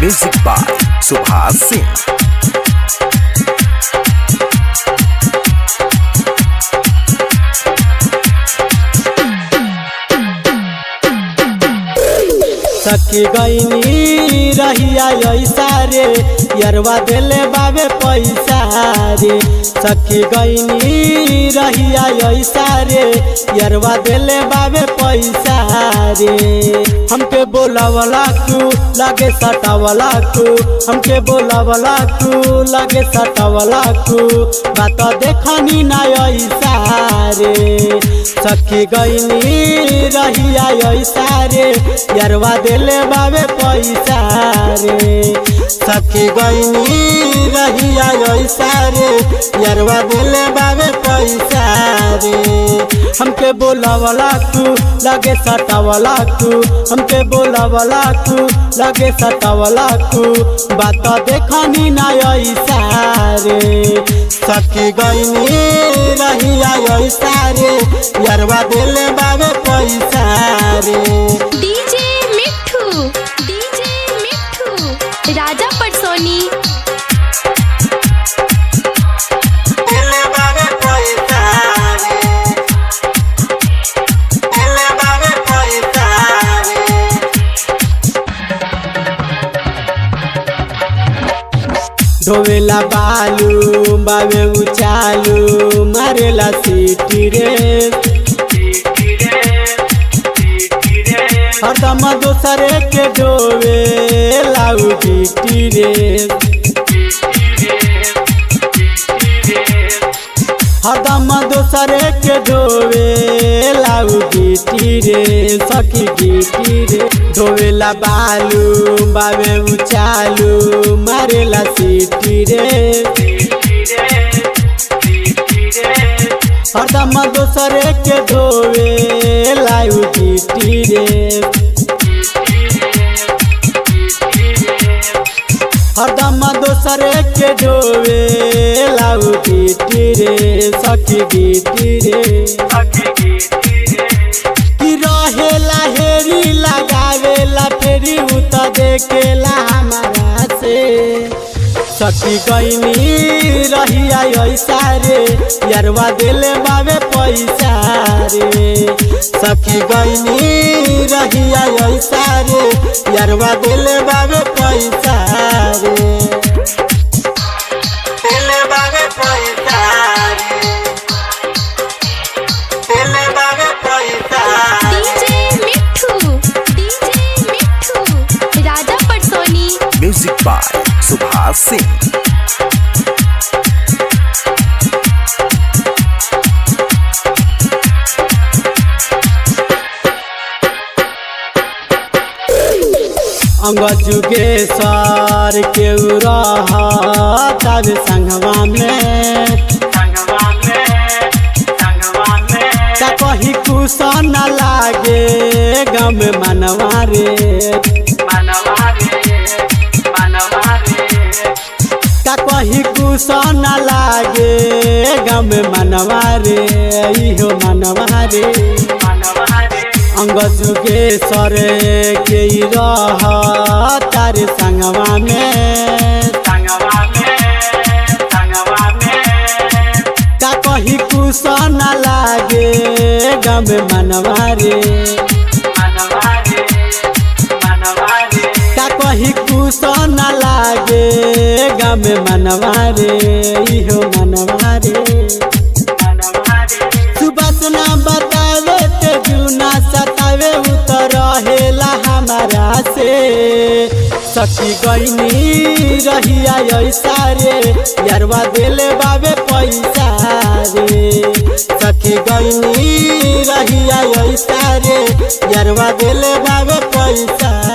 Music by Subhas Singh. सखी गईनी रहिया ऐसा रे यरवा देले बाबे पैसा रे सखी गईनी रहिया ऐसा रे यरवा देले बाबे पैसा रे हमके बोलावला तू लगे सटावला तू हमके बोलावला तू लगे सटावला तू बात देखनी ना ऐसा रे सखी गईनी रहिया ऐसा रे यरवा देले बाबे पैसा रे सखी गईनी रहिया ऐसा रे यरवा देले बाबे पैसा रे हमके बोलावला तू लगे सटावला तू हमके बोलावला तू लगे सटावला तू बात देखनी ना ऐसा रे सखी गईनी रहिया ऐसा रे यरवा देले बाबे पैसा रे डीजे मिठू डीजे मिठू राजा पटसोनी देले बाबे पैसा रे देले बाबे पैसा रे धोवेला बालू बाबे उचालू मारेला सीटी रे हरदम दोसरे के डोवे लाऊ बीटी रे हरदम दोसरे के डोवे लाऊ बीटी रे सखी बीटी रे धोवेला बालू बाबे उचालू मारेला सीटी रे हरदम दोसरे के धोवे लाऊ बीटी रे हरदम दोसरे के डोवे लाऊ बीटी रे सखी बीटी रे कि रहेला हेरी लगावेला फेरी उत देखेला हमारा से सखी गईनी रहिया ऐसा रे यरवा देले बाबे पैसा रे सखी गईनी रहिया ऐसा रे यरवा देले बाबे पैसा रे देले बाबे पैसा रे देले बाबे पैसा डीजे मिठू डीजे मिठू राजा पटसोनी Music by Subhas Singh. अंग जुगेश्वर के तब संगवा में का कही कुछ न लागे गम मनवा रे का कही कुछ न लागे गम मनवा रे इहो मनवा रे अंग जुगेश्वर के रह तार संगवा में का कही कुछ न लागे गम मनवा रे का कही कुछ न लागे गम मनवा रे इहो मनवा रे सुबह ना बतावे ते जुना सतावे उतर रहेला हमारा से सखी गईनी रहिया ऐसा रे यरवा देले बाबे पैसा रे सखी गईनी रहिया ऐसा रे यरवा देले बाबे पैसा